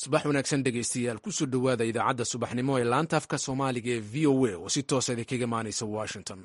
subax wanaagsan dhegaystayaal kusoo dhowaada idaacadda subaxnimo ee laanta afka soomaaliga ee v o a oo si toosa idinkaga imaanaysa washington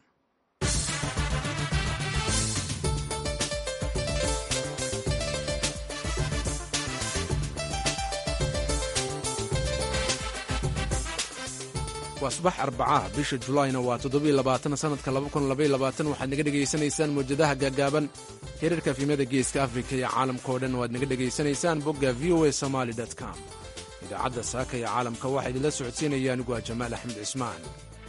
waa subax arbacaha bisha julaayna waa toddobaiylabaatansanadka waxaad naga dhegaysanaysaan mawjadaha gaagaaban hirarka fiimada geeska afrika iyo caalamka oo dhan waad naga dhegaysanaysaan bogga v o a somaali com idaacadda saaka ee caalamka waxaa idinla socodsiinaya anigu ah jamaal axmed cismaan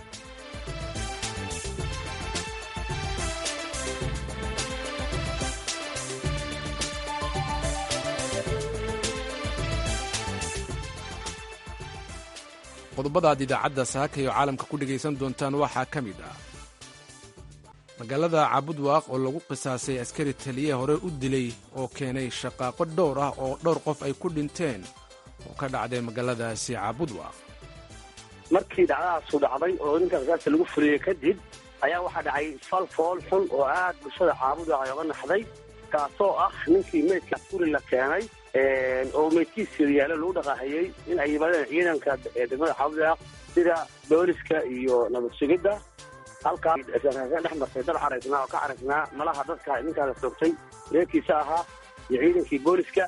qodobada aad idaacadda saaka iyo caalamka ku dhegaysan doontaan waxaa ka mid ah magaalada caabudwaaq oo lagu qisaasay askari taliye hore u dilay oo keenay shaqaaqo dhowr ah oo dhowr qof ay ku dhinteen oo ka dhacday magaaladaasi caabudwaaq markii dhacdadaasu dhacday oo ninka qisaasta lagu fuliyey kadib ayaa waxaa dhacay fal fool xun oo aad bulshada caabudwaaq ay oga naxday kaasoo ah ninkii meydka guri la keenay oo meydkiisa yaalo lagu dhaqaahayey in ay yimaadeen ciidanka degmada caabudwaaq sida booliska iyo nabad sugidda halkaa dhex martay dad caraysnaa oo ka caraysnaa malaha dadka ninkaa la soogtay reerkiisa ahaa iyo ciidankii booliska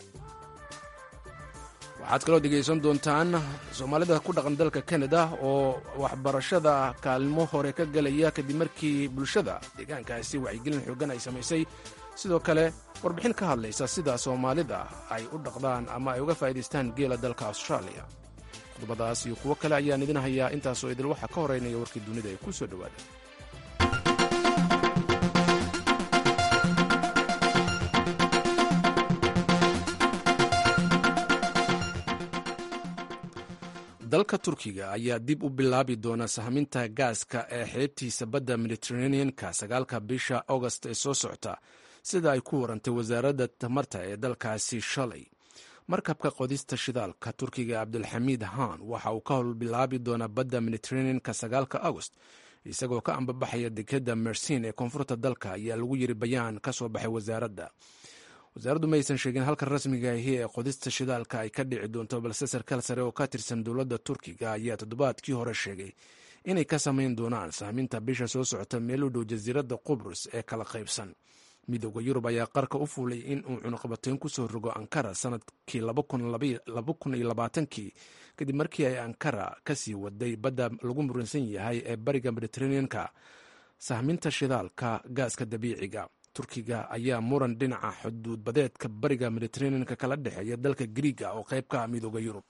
waxaad kaloo dhegaysan doontaan soomaalida ku dhaqan dalka kanada oo waxbarashada kaalmo hore ka gelaya kadib markii bulshada deegaankaasi wacyigelin xoogan ay samaysay sidoo kale warbixin ka hadlaysa sida soomaalida ay u dhaqdaan ama ay uga faa'idaystaan geela dalka austraaliya qodobadaas iyo kuwo kale ayaan idin hayaa intaasoo idil waxaa ka horeynaya warkii dunida ee ku soo dhowaada dalka turkiga ayaa dib u bilaabi doona sahminta gaaska ee xeebtiisa badda mediteraneanka sagaalka bisha august ee soo socota sida ay ku warantay wasaaradda tamarta ee dalkaasi shalay markabka qodista shidaalka turkiga cabdulxamiid haan waxa uu ka howl bilaabi doonaa badda mediteraneanka sagaalka agost isagoo ka ambabaxaya dekadda mersin ee koonfurta dalka ayaa lagu yiri bayaan ka soo baxay wasaaradda wasaaraddu ma aysan sheegin halka rasmiga ahi ee qodista shidaalka ay ka dhici doonto balse sarkaal sare oo ka tirsan dowladda turkiga ayaa toddobaadkii hore sheegay inay ka samayn doonaan sahminta bisha soo socota meel u dhow jasiiradda qubrus ee kala qaybsan midooda yurub ayaa qarka u fuulay in uu cunuqabateyn ku soo rogo ankara sanadkii kii kadib markii ay ankara ka sii waday badda lagu muransan yahay ee bariga mediteraneanka sahminta shidaalka gaaska dabiiciga turkiga ayaa muran dhinaca xuduudbadeedka bariga mediteraneanka kala dhexeeya dalka griiga oo qayb ka ah midooda yurub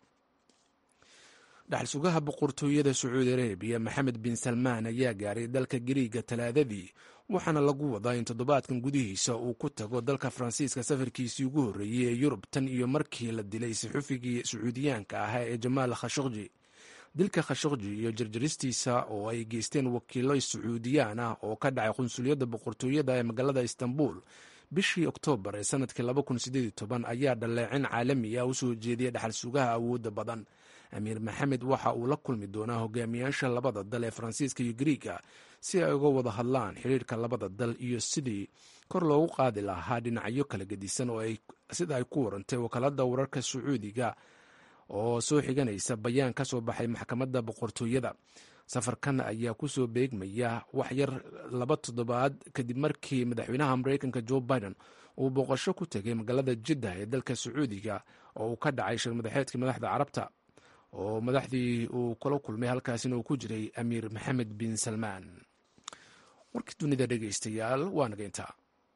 dhaxal sugaha boqortooyada sacuudi arabiya maxamed bin salmaan ayaa gaaray dalka griiga talaadadii waxaana lagu wadaa in toddobaadkan gudihiisa uu ku tago dalka faransiiska safarkiisii ugu horreeyey ee yurub tan iyo markii la dilay saxufigii sacuudiyaanka ahaa ee jamaal khashokji dilka khashokji iyo jarjaristiisa oo ay geysteen wakiilo sacuudiyaan ah oo ka dhacay qunsuliyadda boqortooyada ee magaalada istanbul bishii oktoobar ee sanadkii ayaa dhaleecin caalami ah u soo jeediyay dhaxal sugaha awoodda badan amiir maxamed waxa uu la kulmi doonaa hogaamiyaasha labada dal ee faransiiska iyo griiga si ay uga wada hadlaan xiriirka labada dal iyo sidii kor loogu qaadi lahaa dhinacyo kala gedisan oo sida ay ku warantay wakaalada wararka sacuudiga oo soo xiganaysa bayaan ka soo baxay maxkamadda boqortooyada safarkan ayaa kusoo beegmaya wax yar laba toddobaad kadib markii madaxweynaha mareykanka joe biden uu booqasho ku tegay magaalada jiddah ee dalka sacuudiga oo uu ka dhacay shir madaxeedkii madaxda carabta oo madaxdii uu kula kulmay halkaasina uu ku jiray amiir maxamed bin salmaan warkii dunida dhegaystayaal waa nageyntaa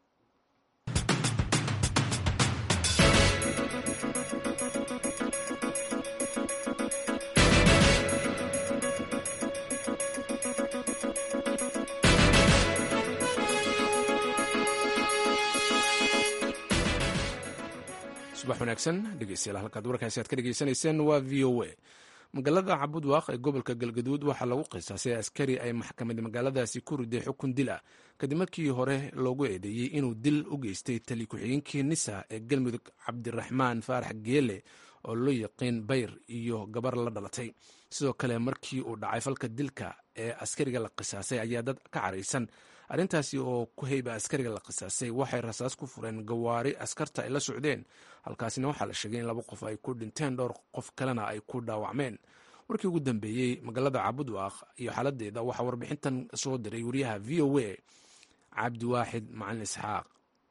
subax wanaagsan dhegeystayaal halkaad warkaasi aad ka dhegeysanayseen waa v o a magaalada cabudwaaq ee gobolka galgaduud waxaa lagu qisaasay askari ay maxkamad magaaladaasi ku riday xukun dil ah kadib markii hore loogu eedeeyey inuu dil u geystay tali ku-xigeenkii nisa ee galmudug cabdiraxmaan faarax geele oo loo yaqiin bayr iyo gabar la dhalatay sidoo kale markii uu dhacay falka dilka ee askariga la qisaasay ayaa dad ka caraysan arrintaasi oo ku heyba askariga la qisaasay waxay rasaas ku fureen gawaari askarta ay la socdeen halkaasina waxaa la sheegay in laba qof ay ku dhinteen dhowr qof kalena ay ku dhaawacmeen warkii ugu dambeeyey magaalada cabudwaaq iyo xaaladeeda waxaa warbixintan soo diray wariyaha v o a cabdiwaaxid macalin isxaaq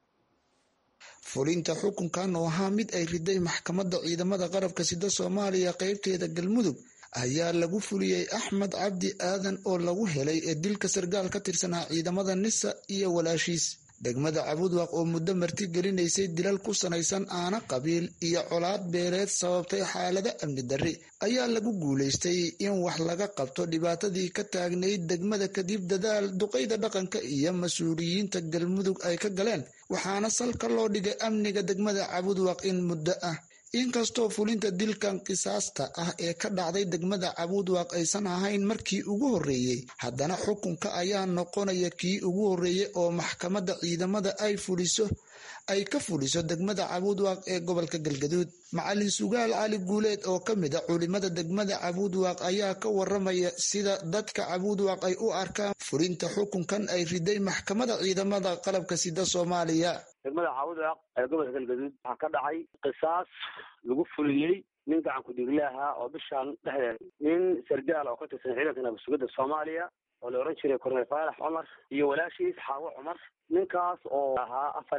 fulinta xukunkan oo ahaa mid ay riday maxkamadda ciidamada qarabka sida soomaaliya qeybteeda galmudug ayaa lagu fuliyey axmed cabdi aadan oo lagu helay ee dilka sargaal ka tirsanaa ciidamada nisa iyo walaashiis degmada cabudwaq oo muddo marti gelinaysay dilal ku sanaysan aana qabiil iyo colaad beeleed sababtay xaalado amni darri ayaa lagu guulaystay in wax laga qabto dhibaatadii ka taagnayd degmada kadib dadaal duqayda dhaqanka iyo mas-uuliyiinta galmudug ay ka galeen waxaana salka loo dhigay amniga degmada cabudwaq in muddo ah inkastoo fulinta dilkan qisaasta ah ee ka dhacday degmada cabudwaq aysan ahayn markii ugu horreeyey haddana xukunka ayaa noqonaya kii ugu horreeyey oo maxkamadda ciidamada ay fuliso ay ka fuliso degmada cabudwaq ee gobolka galgaduud macalin sugaal cali guuleed oo ka mid a culimada degmada cabudwaq ayaa ka waramaya sida dadka cabudwaq ay u arkaan fulinta xukunkan ay riday maxkamadda ciidamada qalabka sida soomaaliya degmada caawudaq ee gobolka galgaduud waxaa ka dhacay qisaas lagu fuliyey nin gacan ku-dhiigle ahaa oo bishaan dhexdeed nin sargaal oo ka tirsan ciidanka nabadsugidda soomaaliya oo la ohan jiray korneel faalax cumar iyo walaashiis xaawo cumar ninkaas oo ahaa afar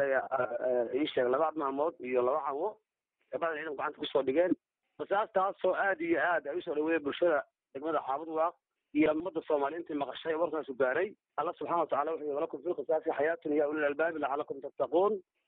ii sheeg laba maalmood iyo laba cawo gabada ciidanku gacanta kusoo dhigeen qisaastaasoo aad iyo aad ay usoo dhaweeyeen bulshada degmada caabudwaaq iyo ummadda soomaaliya intii maqashay warkaasu gaaray alla subxana watacala wuxuu yii walakum fi qisaasi xayaatun ya ulil albaabi lacalakum tattaquun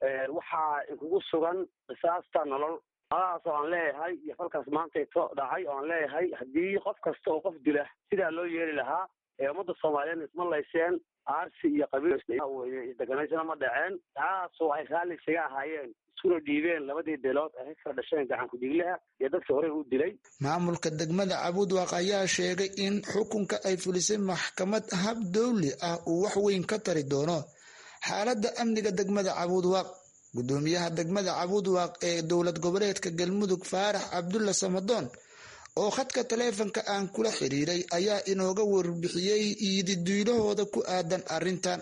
waxaa inkugu sugan qisaasta nolol adaas oo aan leeyahay iyo falkaas maantayto dhacay oo aan leeyahay haddii qof kasta oo qof dila sidaa loo yeeli lahaa ee ummadda soomaaliyeed isma layseen aarsi iyo qabiil deganaysana ma dhaceen taasoo ay raalli isaga ahaayeen iskuna dhiibeen labadii beelood ay ka kala dhasheen gacan ku-dhiiglaha iyo dadkii horey u dilay maamulka degmada cabudwaq ayaa sheegay in xukunka ay fulisay maxkamad hab dowli ah uu wax weyn ka tari doono xaaladda amniga degmada cabudwaq gudoomiyaha degmada cabudwaq ee dowlad goboleedka galmudug faarax cabdulla samadoon oo khadka taleefonka aan kula xiriiray ayaa inooga warbixiyey iididiilahooda ku aadan arrintan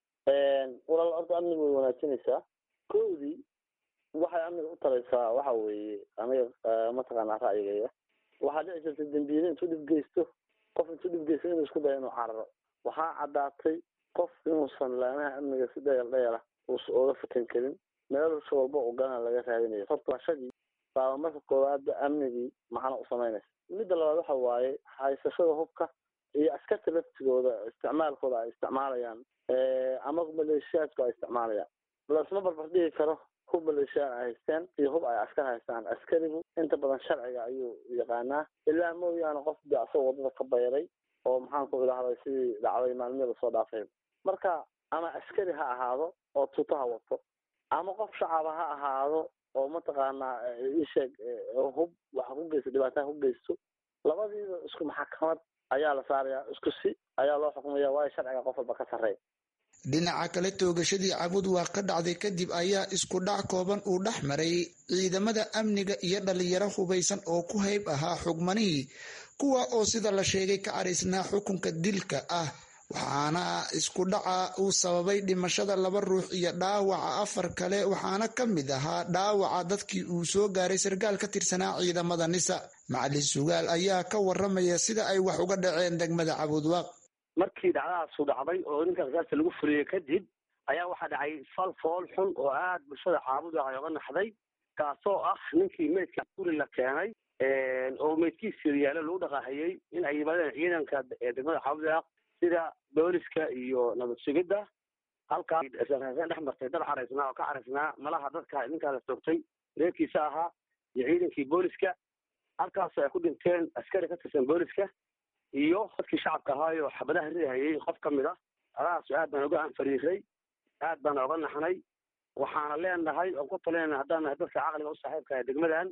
walaal horta amniga way wanaajinaysaa koodii waxay amniga u taraysaa waxa weeye aniga mataqaanaa ra'yigaya waxaa dhici jirta dembiile intuu dhib geysto qof intuu dhib geysto inuu isku dayo inuu cararo waxaa caddaatay qof inuusan laamaha amniga si dhayal dhayala uusa ooga fikan karin meelusha walba oo gana laga raadinayo hortashadii baaba marka koowaadba amnigii macno u samaynaysa midda labaad waxa waaye haysashada hubka iyo askarta laftigooda isticmaalkooda ay isticmaalayaan ama maleeshiyaadku ay isticmaalayaan lasma barbar dhigi karo hub maleeshiyaad ay haysteen iyo hub ay askar haystaan askarigu inta badan sharciga ayuu yaqaanaa ilaa mooyaane qof de asagoo wadada ka bayray oo maxaan ku idhahday sidii dhacday maalmihii lasoo dhaafay marka ama askari ha ahaado oo tuuto ha wato ama qof shacaba ha ahaado oo mataqaanaa isheeg hub waxa ku geysto dhibaataha ku geysto labadiiba isku maxkamad ayaa la saaraya isku si ayaa loo xukumaya waayo sharciga qof walba ka sarreey dhinaca kale toogashadii cabudwaaq ka dhacday kadib ayaa isku dhac kooban uu dhex maray ciidamada amniga iyo dhalinyaro hubaysan oo ku hayb ahaa xugmanihii kuwa oo sida la sheegay ka caraysnaa xukunka dilka ah waxaana isku dhaca uu sababay dhimashada laba ruux iyo dhaawaca afar kale waxaana ka mid ahaa dhaawaca dadkii uu soo gaaray sarkaal ka tirsanaa ciidamada nisa macalin sugaal ayaa ka waramaya sida ay wax uga dhaceen degmada cabudwaaq markii dhacdadaasu dhacday oo ninka qisaasta lagu fuliyey kadib ayaa waxaa dhacay fal fool xun oo aad bulshada caabudwaaq ay oga naxday kaasoo ah ninkii meydka guri la keenay oo meydkiisa yaalo lagu dhaqaahayey in ay yimaadeen ciidanka degmada caabudwaaq sida booliska iyo nabad sugidda halkaas dhex martay dad caraysnaa oo ka caraysnaa malaha dadka ninkaas toogtay reerkiisa ahaa iyo ciidankii booliska halkaasoo ay ku dhinteen askari ka tirsan booliska iyo dadkii shacabka ahaayo xabadaha ridahayey qof ka mid a adaasu aad baan oga anfariiray aad baan oga naxnay waxaana leenahay oon ku talinayna haddaan nahay dadka caqliga u saaxiibka ah degmadan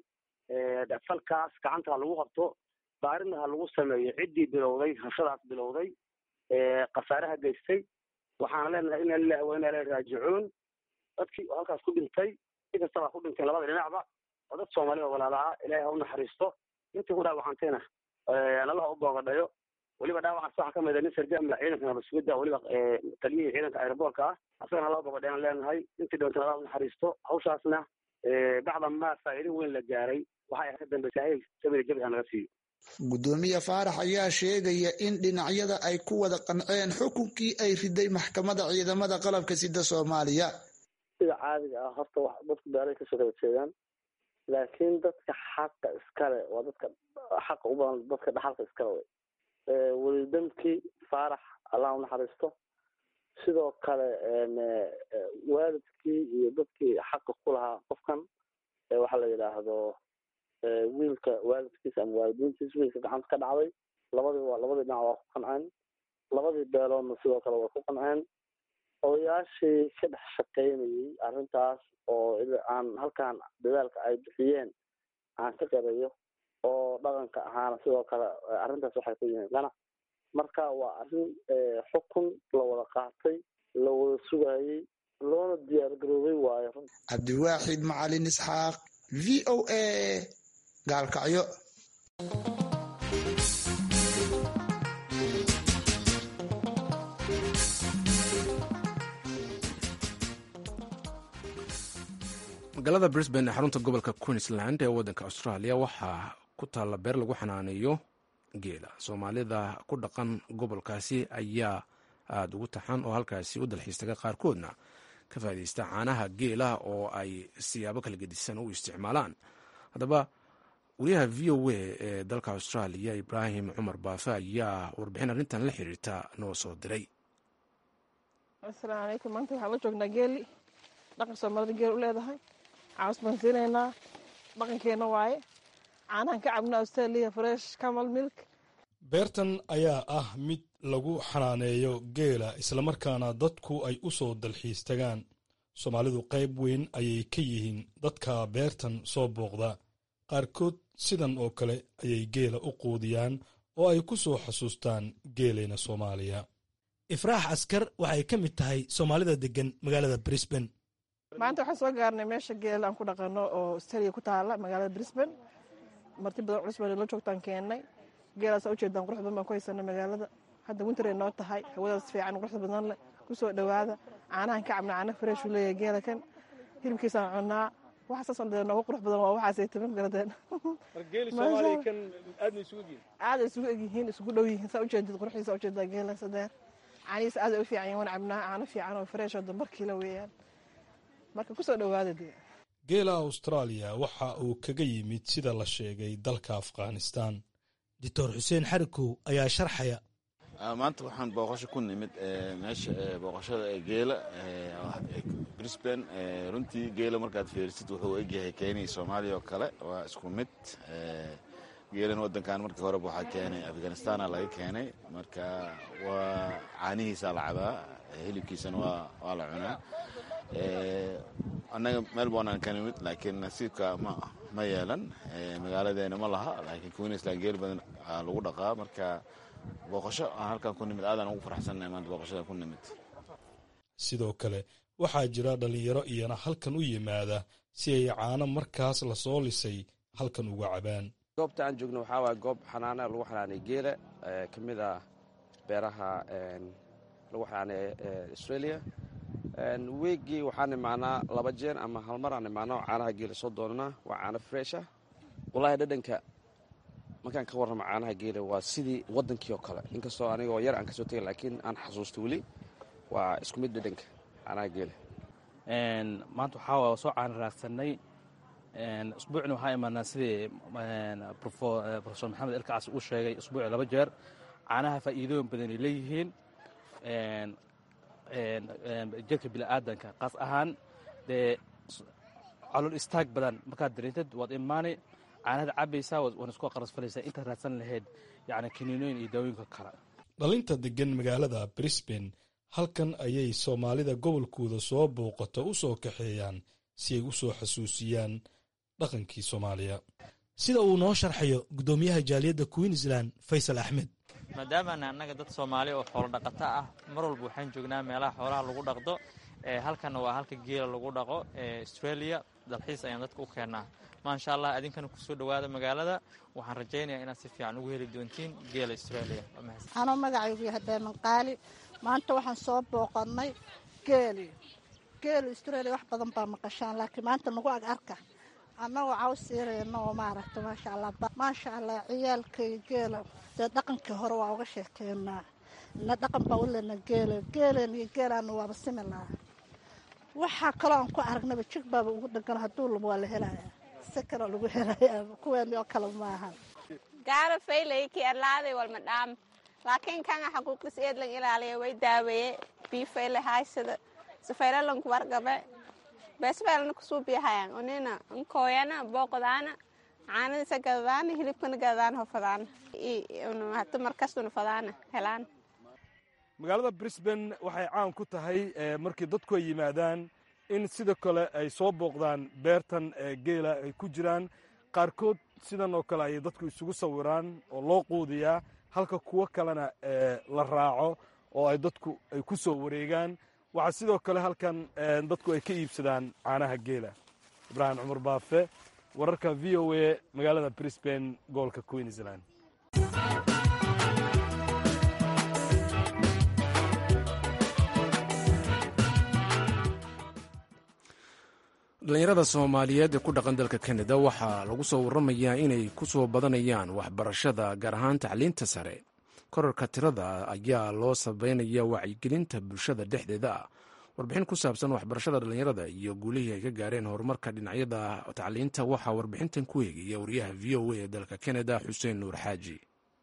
falkaas gacanta ha lagu qabto baarina ha lagu sameeyo ciddii bilowday hashadaas bilowday khasaaraha geystay waxaana leenahay ina lilahi wa ina ilahi raajicuun dadkii halkaas ku dhintay si kastaba ku dhintay labada dhinacba oo dad soomaalida walaala ah ilaahay ha u naxariisto intii ku dhaawacantayna allaha u boogadhayo weliba dhaawacaas waxaa kamid a nin sarjaamla ciidanka nabasugidda weliba taliyihii ciidanka aeroboortka ah asagana allaha u boogadhayan leenahay intii dhawantana allaha u naxariisto hawshaasna bacda maa faa'iido weyn la gaaray waxay ka dambeysay sabida jabi ha naga siiyo guddoomiye faarax ayaa sheegaya in dhinacyada ay ku wada qanceen xukunkii ay riday maxkamadda ciidamada qalabka sida soomaaliya sida caadiga ah horta wax dadku beeray kasoo kala jeedaan laakiin dadka xaqa iskale waa dadka xaqa u badan dadka dhaxalka iskale wey welidamkii faarax allah u naxariisto sidoo kale waalidkii iyo dadkii xaqa ku lahaa qofkan waxaa la yidhaahdo wiilka waalidkiisa ama waalidiintiisa wiilka gacanta ka dhacday labadii waa labadii dhinac waa ku qanceen labadii beeloodna sidoo kale way ku qanceen odayaashii ka dhex shaqaynayay arrintaas oo aan halkan dadaalka ay bixiyeen aan ka qarayo oo dhaqanka ahaana sidoo kale arrintaas waxay ku yihiin qanac marka waa arrin xukun la wada qaatay la wada sugayey loona diyaar garoobay waayo cabdiwaaxid macalin isxaaq v o a gaalkacyo magaalada brisbane ee xarunta gobolka queensland ee waddanka australia waxaa ku taalla beer lagu xanaaneeyo geela soomaalida ku dhaqan gobolkaasi ayaa aada ugu taxan oo halkaasi u dalxiistaga qaarkoodna ka faaideysta caanaha geela oo ay siyaabo kala gedisan u isticmaalaan haddaba wariyaha v o a ee dalka australia ibraahim cumar baafe ayaa warbixin arrintan la xiriirta noo soo diray asalaamu calaykum maanta waxaan la joognaa geeli dhaqan soomaalida geel u leedahay caws baan siinaynaa dhaqankeena waaye caanahan ka cabna australia fresh camal milk beertan ayaa ah mid lagu xanaaneeyo geela islamarkaana dadku ay u soo dalxiis tagaan soomaalidu qayb weyn ayay ka yihiin dadka beertan soo booqda qaarkood sidan oo kale ayay geela u quudiyaan oo ay ku soo xasuustaan geeleyna soomaaliya ifraax askar waxay ka mid tahay soomaalida deggan magaalada brisbane maanta waxaan soo gaarnay meesha geela aan ku dhaqano oo australia ku taala magaalada brisbane marti badan culus baan la joogtaan keennay geelaasaa ujeedaan qurux badan baan ku haysanay magaalada hadda winter ay noo tahay hawadaas fiican quruxda badan leh kusoo dhowaada caanahan ka cabna caana fresh uu leeyahay geela kan hilibkiisaan cunnaa waxaasaasan dee nooga qurux badan waa waxaasay timan garadeen aada isugu egyihiin isugu dhow yihiin saa ujeedid quruxdiisa ujeedaa geela sadeer caanihiisa aad ay u fiican yihin wana cabnaa caano fiican oo fresh oo dambarkiila weeyaan marka kusoo dhowaada dee geela austraaliya waxa uu kaga yimid sida la sheegay dalka afghanistan doctor xuseen xarikow ayaa sharxaya maanta waxaan booqasho ku nimid meesha booqashada ee geela brisbane runtii geela markaad fiirisid wuxuu egyahay kenya soomaaliya oo kale waa isku mid geelan wadankan markii horeba waxaa keenay afghanistana laga keenay marka waa caanihiisa la cabaa hilibkiisana waa la cunaa annaga melbourne aan ka nimid laakiin nasiibka ma ma yeelan magaaladeena ma laha laakiin queensland geel badan lagu dhaqaa marka booqasho aan halkan ku nimid aadaan ugu faraxsannahay maanta booqashada ku nimid sidoo kale waxaa jira dhallinyaro iyana halkan u yimaada si ay caano markaas lasoo lisay halkan uga cabaan goobta aan joogno waxaa waaya goob xanaana lagu xanaanay geela ka mid ah beeraha lagu xanaanay australia weegii waxaan imaanaa laba jeen ama hal mar aan imaano caanaha geela soo doonanaa waa caano fresha wallaahi dhadhanka markaan ka warramo caanaha geela waa sidii waddankii oo kale inkastoo anigoo yar aan kasoo tegay laakiin aan xasuusto weli waa isku mid dhadhanka caanaha geela maanta waxaa waa soo caana raagsanay usbuucna waxaa imaanaa sidii profesor maxamed elkacas uu sheegay usbuuci laba jeer caanaha faa'iidooyin badanay leeyihiin jirka bini'aadanka qaas ahaan dee calool istaag badan markaad dareentid waad imaani caanahad cabaysaa waana isku qarasfalaysaa intaad raadsan lahayd yacni kiniinooyin iyo daawooyinka kale dhalinta deggan magaalada brisbane halkan ayay soomaalida gobolkooda soo booqato u soo kaxeeyaan si ay u soo xasuusiyaan dhaqankii soomaaliya sida uu noo sharxayo guddoomiyaha jaaliyadda queensland faysal axmed maadaamaana annaga dad soomaali oo xoolo dhaqato ah mar walba waxaan joognaa meelaha xoolaha lagu dhaqdo halkanna waa halka geela lagu dhaqo australia dalxiis ayaan dadka u keennaa maasha allah adinkana kusoo dhowaada magaalada waxaan rajaynayaa inaad si fiican ugu heli doontiin geela australia anoo magacaygu yahay beemanqaali maanta waxaan soo booqannay geeli geelu australia wax badan baa maqashaan laakiin maanta nagu ag arka annagoo caws siirayna oo maaragta maasha allah maasha allah ciyaalkay geela dee dhaqankii hore waa uga sheekeynaa na dhaqan baa u lena geela geeleen iyo geelaana waaba similaa waxaa kaloo aan ku aragnaba jig baaba ugu dhegan hadduu labo waa la helayaa si kaloo lagu helayaa kuweeni oo kale maahan gaara faylay ki arlaaday walma dhaam laakiin kanga xaquuqis eedlan ilaaliya way daaweeye bii fayle haaysada safaylalanku wargabe beesbeelna kusuubiyahayan onina nkooyana booqdaana caanadisa gadadaana hilibkana gadadaana hofadaana hata markastuna fadaana helaan magaalada brisbane waxay caan ku tahay markii dadku ay yimaadaan in sida kale ay soo booqdaan beertan geela ay ku jiraan qaarkood sidan oo kale ayay dadku isugu sawiraan oo loo quudiyaa halka kuwo kalena la raaco oo ay dadku ay ku soo wareegaan waxaa sidoo kale halkan dadku ay ka iibsadaan caanaha geela ibraahim cumar baafe wararka v o a magaalada brisbane gobolka queensland dhallinyarada soomaaliyeed ee ku dhaqan dalka kanada waxaa lagu soo waramayaa inay ku soo badanayaan waxbarashada gaar ahaan tacliinta sare korarka tirada ayaa loo sabeynaya wacyigelinta bulshada dhexdeeda ah warbixin ku saabsan waxbarashada dhallinyarada iyo guulihii ay ka gaareen horumarka dhinacyada tacliinta waxaa warbixintan ku eegaya wariyaha v o a ee dalka kanada xuseen nuur xaaji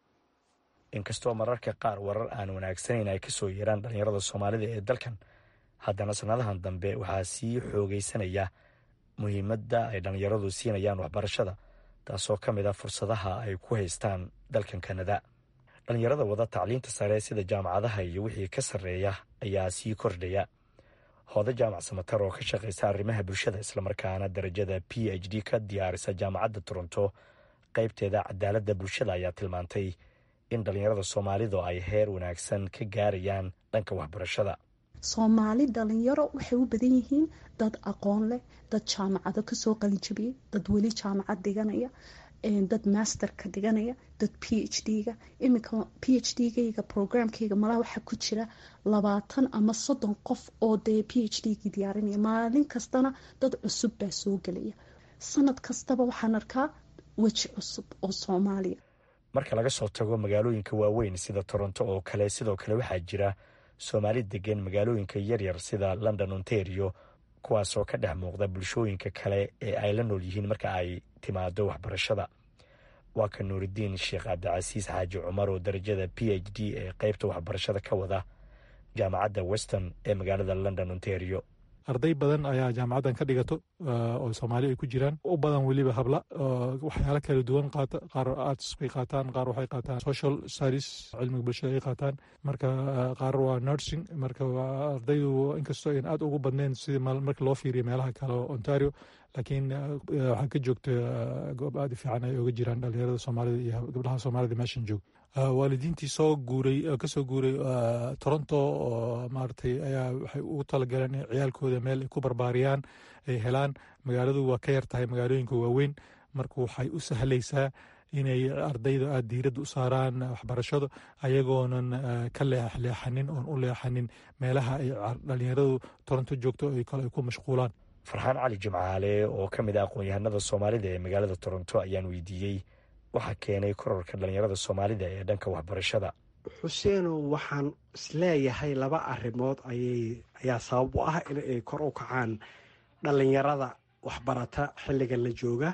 inkastoo mararka qaar warar aan wanaagsanayn ay kasoo yeeraan dhallinyarada soomaalida ee dalkan haddana sannadahan dambe waxaa sii xoogaysanaya muhiimadda ay dhallinyaradu siinayaan waxbarashada taasoo ka mid ah fursadaha ay ku haystaan dalkan kanada dhallinyarada wada tacliinta sare sida jaamacadaha iyo wixii ka sarreeya ayaa sii kordhaya hooda jaamac samatar oo ka shaqaysa arrimaha bulshada islamarkaana darajada p h d ka diyaarisa jaamacadda toronto qaybteeda cadaaladda bulshada ayaa tilmaantay in dhallinyarada soomaalidu ay heer wanaagsan ka gaarayaan dhanka waxbarashada soomaali dhalinyaro waxay u badan yihiin dad aqoon leh dad jaamacado kasoo qalinjabiyey dad weli jaamacad dhiganaya dad masterka dhiganaya dad p h d-ga iminka p h d-gayga programkayga malaha waxaa ku jira labaatan ama soddon qof oo dee p h d-gii diyaarinaya maalin kastana dad cusub baa soo gelaya sanad kastaba waxaan arkaa weji cusub oo soomaaliya marka laga soo tago magaalooyinka waaweyn sida toronto oo kale sidoo kale waxaa jira soomaali degan magaalooyinka yaryar sida london ontario kuwaasoo ka dhex muuqda bulshooyinka kale ee ay la nool yihiin marka ay timaado waxbarashada waa ka nuuridiin sheekh cabdicasiis xaaji cumar oo darajada p h d ee qeybta waxbarashada ka wada jaamacadda weston ee magaalada london ontario arday badan ayaa jaamacaddan ka dhigato oo soomaali ay ku jiraan u badan weliba habla waxyaalo kala duwan qaata qaar arts bay qaataan qaar waxay qaataan social studies cilmiga bulshada ay qaataan marka qaar waa nursing marka ardaydu inkastoo ayn aad ugu badnayn sidii marka loo fiiriyo meelaha kale oo ontario laakiin waxaa ka joogta goob aad u fiican ay oga jiraan dhalinyarada soomaalida iyo gabdhaha soomaalida meeshan joog waalidiintii soo guuray kasoo guuray toronto oo maaragtay ayaa waxay ugu talagaleen in ciyaalkooda meel ay ku barbaariyaan ay helaan magaaladu waa ka yar tahay magaalooyinka waaweyn marka waxay u sahlaysaa inay ardayda aada diiradda u saaraan waxbarashada ayagoonan ka leexleexanin oon u leexanin meelaha ay dhalinyaradu toronto joogto ay kale ay ku mashquulaan farxaan cali jimcaale oo ka mid ah aqoon-yahanada soomaalida ee magaalada toronto ayaan weydiiyey waxaa keenay kororka dhallinyarada soomaalida ee dhanka waxbarashada xuseenow waxaan isleeyahay laba arrimood ayaa sabab u ah in ay kor u kacaan dhallinyarada waxbarata xilligan la jooga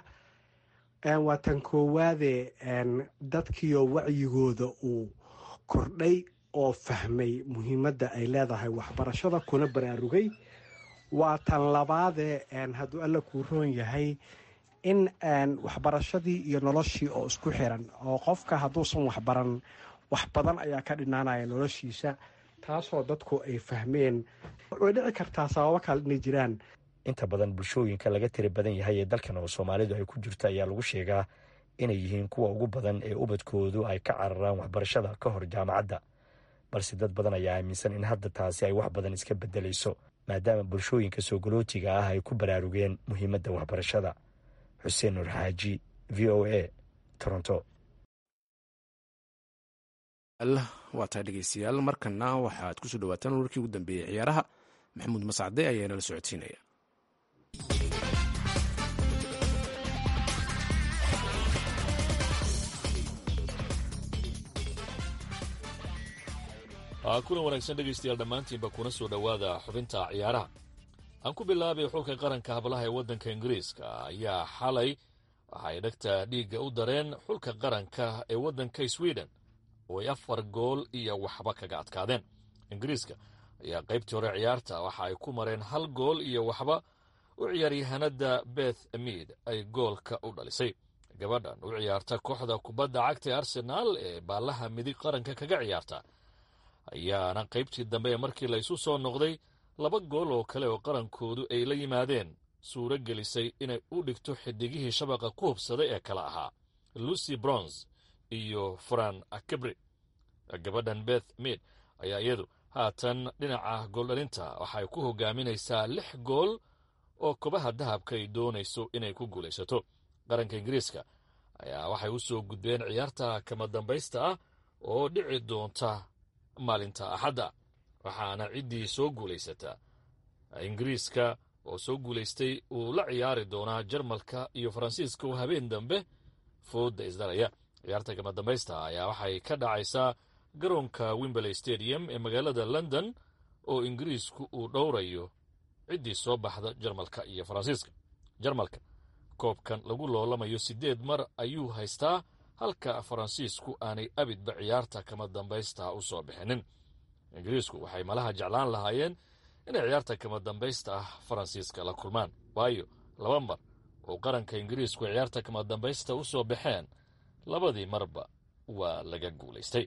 waa tan koowaade dadkiioo wacyigooda uu kordhay oo fahmay muhiimadda ay leedahay waxbarashada kuna baraarugay waa tan labaade hadduu alla kuu roon yahay in waxbarashadii iyo noloshii oo isku xiran oo qofka hadduusan waxbaran wax badan ayaa ka dhinaanaya noloshiisa taasoo dadku ay fahmeen way dhici kartaa sababo kale inay jiraan inta badan bulshooyinka laga tiri badan yahay ee dalkan oo soomaalidu ay ku jirto ayaa lagu sheegaa inay yihiin kuwa ugu badan ee ubadkoodu ay ka cararaan waxbarashada ka hor jaamacadda balse dad badan ayaa aaminsan in hadda taasi ay wax badan iska bedelayso maadaama bulshooyinka soo galootiga ah ay ku baraarugeen muhiimadda waxbarashada xuseen nur xaaji v o a toronto waa tahay dhegeystayaal markana waxaad kusoo dhawaataan warkii ugu dambeeyey ciyaaraha maxamuud mascade ayaa inala socodsiinaya kulan wanaagsan dhegaystayaal dhammaantiinba kuna soo dhowaada xubinta ciyaaraha aan ku bilaabay xulka qaranka hablaha ee waddanka ingiriiska ayaa xalay waxay dhagta dhiigga u dareen xulka qaranka ee waddanka sweden oo ay afar gool iyo waxba kaga adkaadeen ingiriiska ayaa qaybtii hore ciyaarta waxa ay ku mareen hal gool iyo waxba u ciyaaryahanada beth mead ay goolka u dhalisay gabadhan u ciyaarta kooxda kubadda cagta ee arsenaal ee baallaha midig qaranka kaga ciyaarta ayaana qaybtii dambe ee markii la isu soo noqday laba gool oo kale oo qarankoodu ay la yimaadeen suuro gelisay inay u dhigto xidigihii shabaqa ku hubsaday ee kale ahaa lucy brons iyo fran akebri gabadhan beth mead ayaa iyadu haatan dhinaca gooldhalinta waxay ku hogaaminaysaa lix gool oo kobaha dahabka ay doonayso inay ku guulaysato qaranka ingiriiska ayaa waxay u soo gudbeen ciyaarta kama dambaysta ah oo dhici doonta maalinta axadda waxaana ciddii soo guulaysataa ingiriiska oo soo guulaystay uu la ciyaari doonaa jarmalka iyo faransiiska oo habeen dambe fooda isdalaya ciyaarta kama dambaysta ayaa waxay ka dhacaysaa garoonka wimberley stadium ee magaalada london oo ingiriisku uu dhowrayo ciddii soo baxda jarmalka iyo faransiiska jarmalka koobkan lagu loolamayo siddeed mar ayuu haystaa halka faransiisku aanay abidba ciyaarta kama dambaysta u soo bixinin ingiriisku waxay malaha jeclaan lahaayeen inay ciyaarta kama dambaysta ah faransiiska la kulmaan waayo laba mar oo qaranka ingiriisku ciyaarta kama dambaysta u soo baxeen labadii marba waa laga guulaystay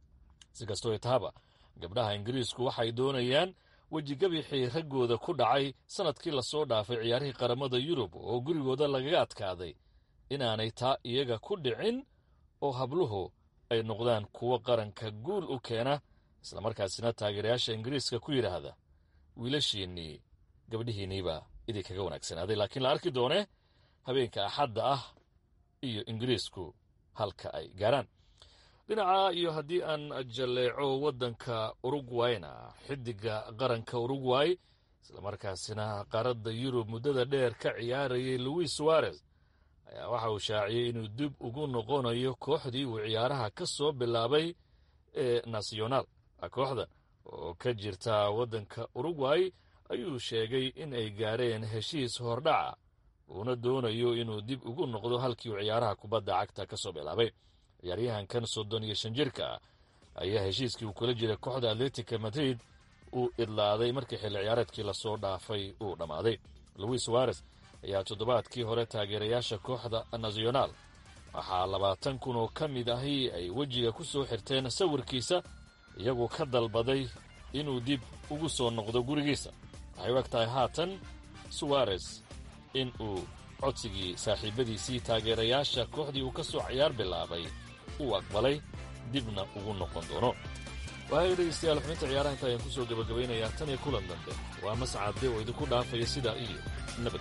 si kastoo tahaba gabdhaha ingiriisku waxay doonayaan wejigabixii raggooda ku dhacay sannadkii lasoo dhaafay ciyaarihii qaramada yurub oo gurigooda lagaga adkaaday inaanay taa iyaga ku dhicin oo habluhu ay noqdaan kuwo qaranka guul u keena islamarkaasina taageerayaasha ingiriiska ku yidhaahda wiilashiinnii gabdhihiinniibaa idinkaga wanaagsanaaday laakiin la arki doonee habeenka axadda ah iyo ingiriisku halka ay gaaraan dhinaca iyo haddii aan jalleeco waddanka urugwayna xidiga qaranka urugway islamarkaasina qaaradda yurub muddada dheer ka ciyaarayay louis suarez ayaa waxa uu shaaciyey inuu dib ugu noqonayo kooxdii uu ciyaaraha ka soo bilaabay ee nasionaal kooxdan oo ka jirta waddanka urugway ayuu sheegay in ay gaareen heshiis hordhaca uuna doonayo inuu dib ugu noqdo halkii uu ciyaaraha kubadda cagta ka soo bilaabay ciyaaryahankan soddon iyo shan jirka ah ayaa heshiiskii uu kula jiray kooxda atletica madrid uu idlaaday markii xilli ciyaareedkii lasoo dhaafay uu dhammaaday louis suarez ayaa toddobaadkii hore taageerayaasha kooxda nasionaal waxaa labaatan kun oo ka mid ahi ay wejiga ku soo xirteen sawirkiisa iyagoo ka dalbaday inuu dib ugu soo noqdo gurigiisa waxay u eg tahay haatan suwarez in uu codsigii saaxiibadiisii taageerayaasha kooxdii uu ka soo ciyaar bilaabay uu aqbalay dibna ugu noqon doono waaya dhegeystayaal xubinta ciyaaraha inta ayaan ku soo gebagabaynayaa tan iyo kulan dambe waa mascade oo idinku dhaafaya sidaa iyo nabad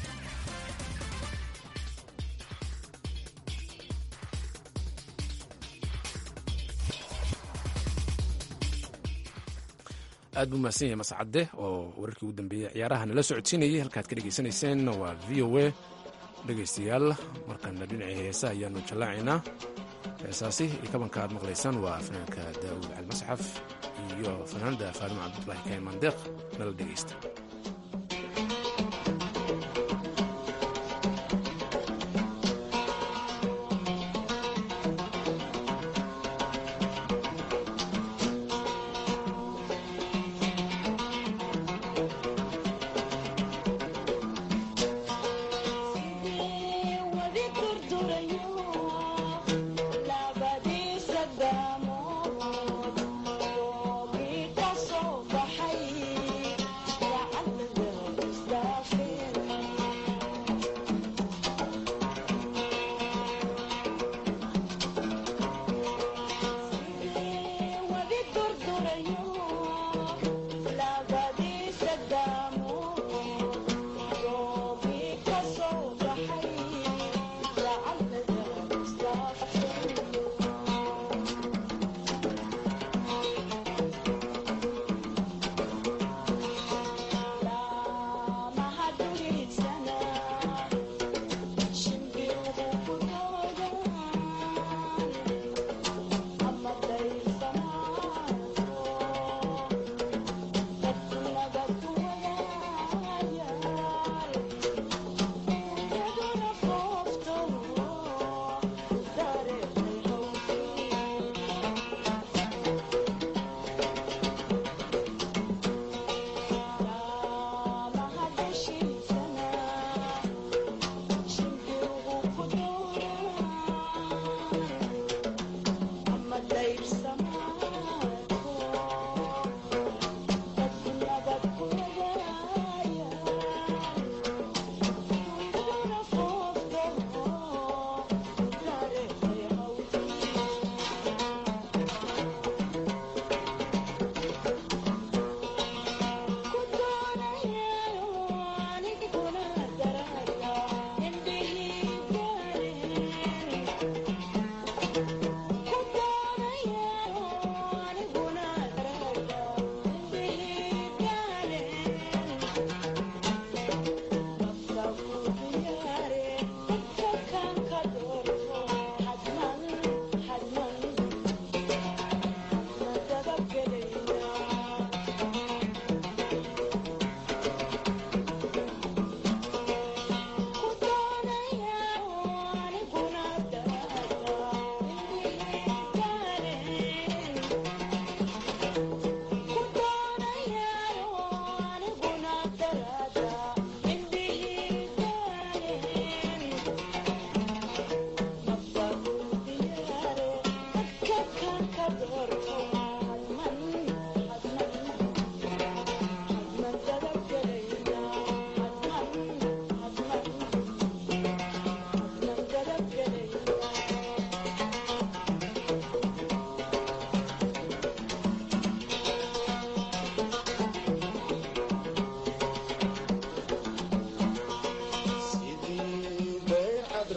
aad buu mahadsan yahay mascade oo wararkii ugu dambeeyey ciyaaraha nala socodsiinayay halkaad ka dhegaysanayseen waa v o a dhegaystayaal markana dhinacii heesa ayaanu jallaacaynaa heesaasi iyo kabanka aad maqlaysaan waa fanaanka daa'uud calmasxaf iyo fanaanada faaruun cabdulahi kayn mandeeq nala dhegaysta Labadiisa daamood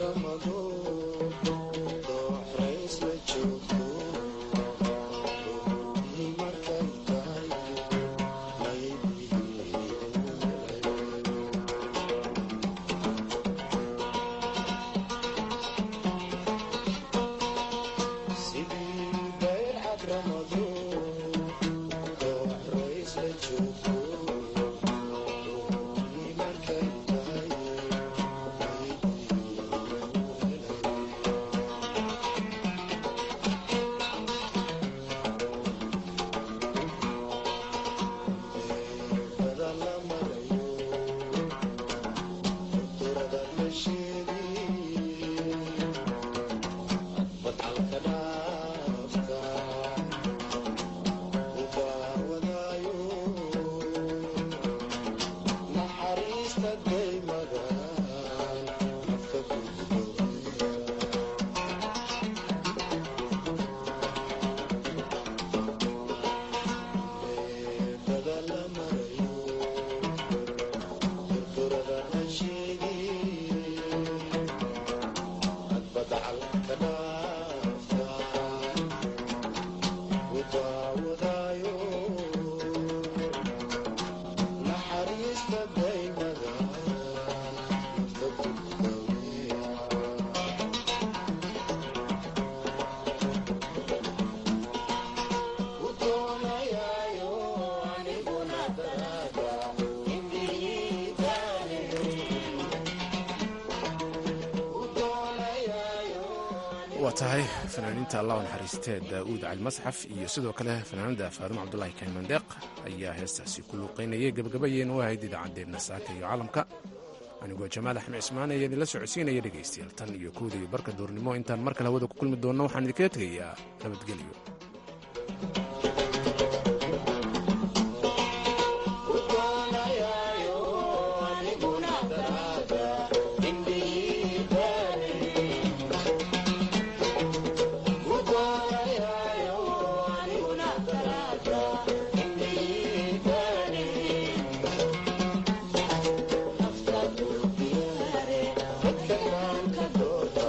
waa tahay fanaaniinta allah naxariistee daa'uud cali masxaf iyo sidoo kale fanaanada faadimo cabdulaahi kaymandeeq ayaa heestaasi ku luuqaynayay gabagabayeen u ahayd idaacaddeenna saaka iyo caalamka anigoo jamaal axmed cismaan ayaa idinla socodsiinaya dhegaystayaal tan iyo kooda iyo barka duurnimo intaan mar kale hawada ku kulmi doonno waxaan idinkaga tegayaa nabadgelyo